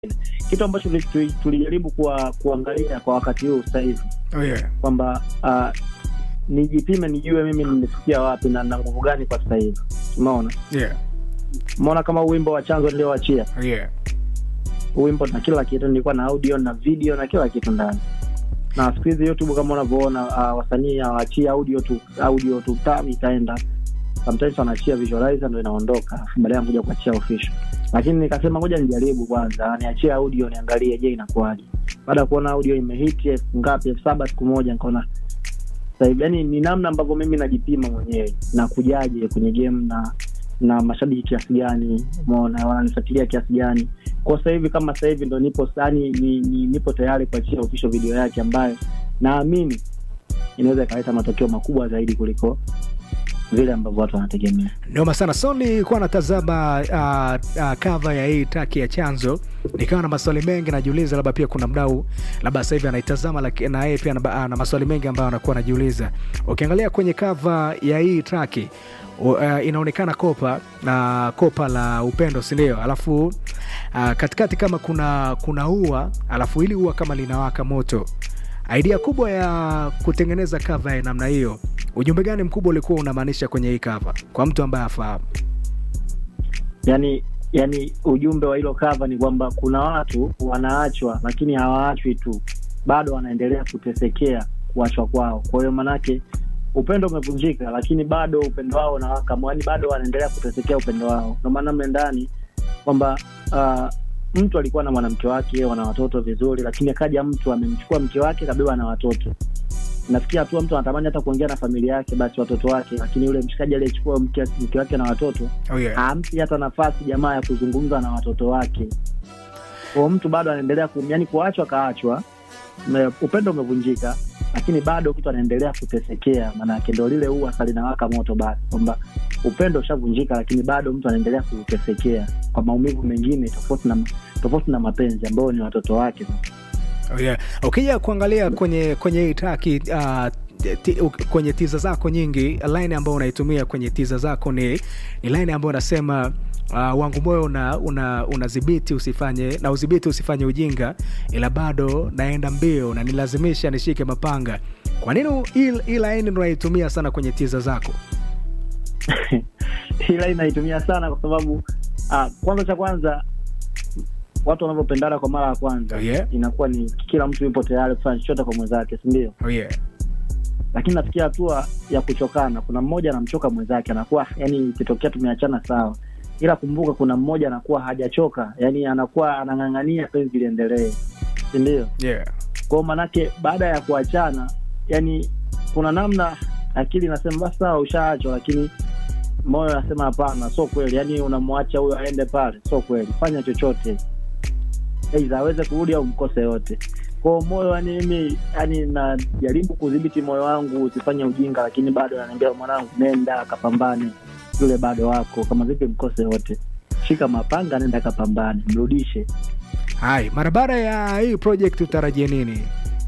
kitu ambacho tuli- tulijaribu kuwa, kuangalia kwa wakati huu sasa hivi Oh, yeah. kwamba uh, nijipime nijue mimi nimefikia wapi na na nguvu gani kwa sasa hivi umeona Yeah. umeona kama wimbo wa chanzo nilioachia Oh, yeah. wimbo na kila kitu nilikuwa na audio na video na kila kitu ndani na siku hizi youtube kama unavyoona uh, wasanii hawaachii audio tu audio tu tam itaenda sometimes wanaachia visualizer ndo inaondoka alafu baadaye kuja kuachia official lakini nikasema ngoja nijaribu kwanza niachie audio niangalie je inakuwaje baada ya kuona audio imehiti elfu ngapi elfu saba siku moja nikaona sasa hivi yani ni namna ambavyo mimi najipima mwenyewe na kujaje kwenye game na na mashabiki kiasi gani umeona wananifuatilia kiasi gani kwa sasa hivi kama sasa hivi ndo nipo sani ni, ni, nipo tayari kuachia official video yake ambayo naamini inaweza ikaleta matokeo makubwa zaidi kuliko vile ambavyo watu wanategemea noma sana so nilikuwa natazama uh, uh, kava ya hii taki ya chanzo nikawa na maswali mengi najiuliza labda pia kuna mdau labda sasa hivi anaitazama laki- na yeye pia ana ana maswali mengi ambayo anakuwa anajiuliza ukiangalia kwenye kava ya hii traki uh, inaonekana kopa na kopa la upendo sindio alafu uh, katikati kama kuna kuna ua alafu hili ua kama linawaka moto idea kubwa ya kutengeneza kava ya namna hiyo ujumbe gani mkubwa ulikuwa unamaanisha kwenye hii kava kwa mtu ambaye afahamu yani yani ujumbe wa hilo cover ni kwamba kuna watu wanaachwa lakini hawaachwi tu bado wanaendelea kutesekea kuachwa kwao kwa hiyo manake upendo umevunjika lakini bado upendo wao unawaka yani bado wanaendelea kutesekea upendo wao ndio maana mle ndani kwamba uh, mtu alikuwa na mwanamke wake wana watoto vizuri lakini akaja mtu amemchukua mke wake kabeba na watoto nafikia hatua mtu anatamani hata kuongea na familia yake basi watoto wake lakini yule mshikaji aliyechukua mke, mke wake na watoto oh, yeah. hampi hata nafasi jamaa ya kuzungumza na watoto wake kwa mtu bado anaendelea ku, yani kuachwa kaachwa me- upendo umevunjika lakini bado mtu anaendelea kutesekea maanake ndo lile ua salinawaka moto basi kwamba upendo ushavunjika lakini bado mtu anaendelea kutesekea kwa maumivu mengine tofauti na tofauti na mapenzi ambayo ni watoto wake Oh, yeah. ukija kuangalia kwenye kwenye hii traki uh, ti, u- kwenye tiza zako nyingi line ambayo unaitumia kwenye tiza zako ni, ni line ambayo unasema uh, wangu moyo una, una, unadhibiti usifanye na udhibiti usifanye ujinga ila bado naenda mbio na nilazimisha nishike mapanga kwa nini hii hii line ndo unaitumia sana kwenye tiza zako ila inaitumia sana kwa sababu ah, kwanza cha kwanza watu wanavyopendana kwa mara ya kwanza Oh, yeah. inakuwa ni kila mtu yupo tayari kufanya chochote kwa mwenzake sindio oh, yeah. lakini nafikia hatua ya kuchokana kuna mmoja anamchoka mwenzake anakuwa yani ikitokea tumeachana sawa ila kumbuka kuna mmoja anakuwa hajachoka yani anakuwa anang'ang'ania penzi liendelee sindio Yeah. kwao manake baada ya kuachana yani kuna namna akili inasema basi sawa ushaachwa lakini moyo anasema hapana sio kweli yani unamwacha huyo aende pale sio kweli fanya chochote aidha aweze kurudi au mkose yote kwao moyo yani mimi yani najaribu kudhibiti moyo wangu usifanye ujinga lakini bado ananiambia mwanangu nenda akapambane yule bado wako kama vipi mkose yote shika mapanga nenda akapambane mrudishe hai mara baada ya hii project utarajie nini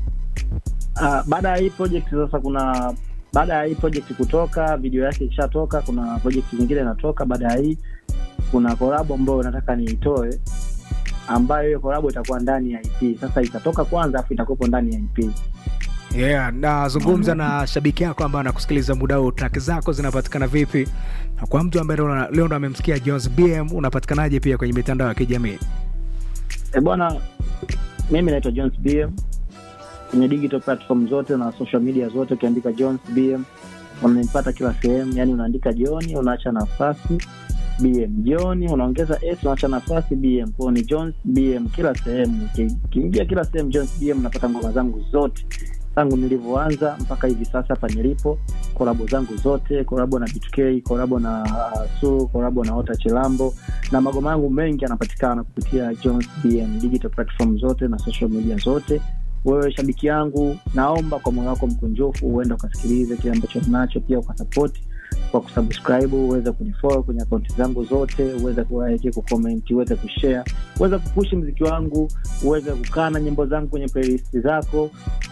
uh, baada ya hii project sasa kuna baada ya hii project kutoka video yake ikishatoka kuna project nyingine inatoka baada ya hii kuna korabo ambayo nataka niitoe ambayo hiyo korabo itakuwa ndani ya ip sasa itatoka kwanza afu itakuwepo ndani ya ip yeah, nazungumza na shabiki yako ambaye anakusikiliza muda huu track zako zinapatikana vipi na kwa mtu ambaye leo- leo ndo amemsikia jones bm unapatikanaje pia kwenye mitandao ya kijamii e bwana mimi naitwa jones bm kwenye digital platform zote na social media zote ukiandika jones bm unanipata kila sehemu yani unaandika joni unaacha nafasi bm joni unaongeza s unaacha nafasi bm kwao ni jones bm kila sehemu Uki- ukiingia kila sehemu jones bm unapata ngoma zangu zote tangu nilivyoanza mpaka hivi sasa hapa nilipo korabo zangu zote korabo na btk korabo na uh, su korabo na ota chilambo na magoma yangu mengi yanapatikana kupitia jones bm digital platform zote na social media zote wewe shabiki yangu naomba kwa moyo wako mkunjufu uende ukasikilize kile ambacho nacho pia ukasapoti kwa kusubscribe uweze kunifollow kwenye akaunti zangu zote uweze kulike kucomment uweze kushare uweze kupushi mziki wangu uweze kukaa na nyimbo zangu kwenye playlist zako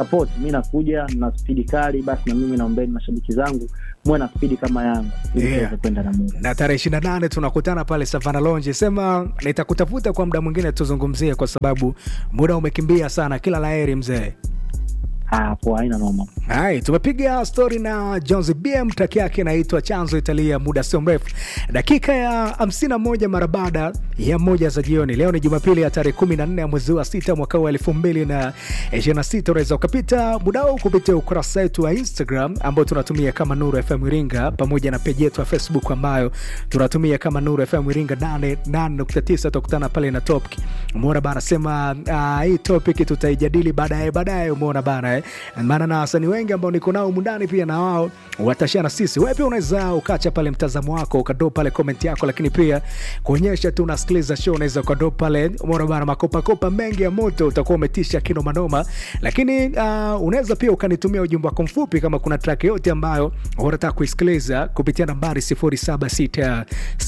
support mi nakuja na spidi kali basi na mimi naombeni mashabiki zangu muwe na spidi kama yangu ili Yeah. tuweze kwenda na muda na tarehe ishiri na nane tunakutana pale savana lonji sema nitakutafuta kwa muda mwingine tuzungumzie kwa sababu muda umekimbia sana kila laheri mzee hapo haina noma Hai, tumepiga stori na Jones BM, traki yake inaitwa Chanzo Italia, muda sio mrefu, dakika ya 51 mara baada ya moja za jioni. Leo ni Jumapili ya tarehe 14 ya mwezi wa sita mwaka wa 2026. Unaweza ukapita muda huu kupitia ukurasa wetu wa Instagram ambao tunatumia kama Nuru FM Iringa, pamoja na peji yetu ya Facebook ambayo tunatumia kama Nuru FM Iringa 88.9. Tutakutana pale na topic. Umeona bana, sema uh, hii topic tutaijadili baadaye baadaye. Umeona bana eh? maana na wasanii wengi ambao niko nao mundani pia na wao watashia na sisi. Wewe pia unaweza ukacha pale mtazamo wako ukado pale comment yako, lakini pia kuonyesha tu unasikiliza show, unaweza ukado pale. Umeona bana, makopakopa mengi ya moto, utakuwa umetisha kino manoma, lakini uh, unaweza pia ukanitumia ujumbe wako mfupi kama kuna track yote ambayo unataka kuisikiliza kupitia nambari 076674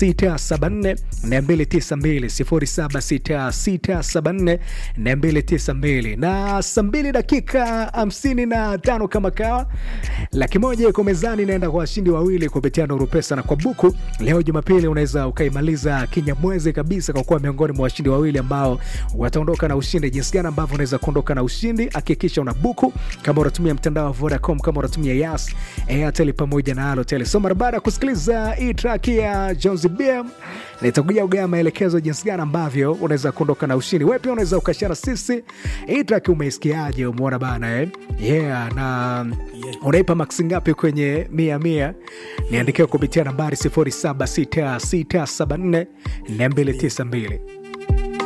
292 076674 na saa mbili dakika hamsini na tano kama kawa laki moja iko mezani inaenda kwa washindi wawili kupitia Nuru Pesa na kwa buku. Leo Jumapili unaweza ukaimaliza kinyamwezi kabisa kwa kuwa miongoni mwa washindi wawili ambao wataondoka na ushindi. Jinsi gani ambavyo unaweza kuondoka na ushindi? Hakikisha una buku kama unatumia mtandao wa Vodacom, kama unatumia Yas, Airtel pamoja na Halotel. So mara baada ya kusikiliza hii track ya Jones BM nitakuja ugea maelekezo jinsi gani ambavyo unaweza kuondoka na ushindi. Wewe pia unaweza ukashara sisi hii track umeisikiaje? Umeona bana eh? Yeah, na unaipa maksi ngapi kwenye mia mia? Niandikia kupitia nambari 076674 292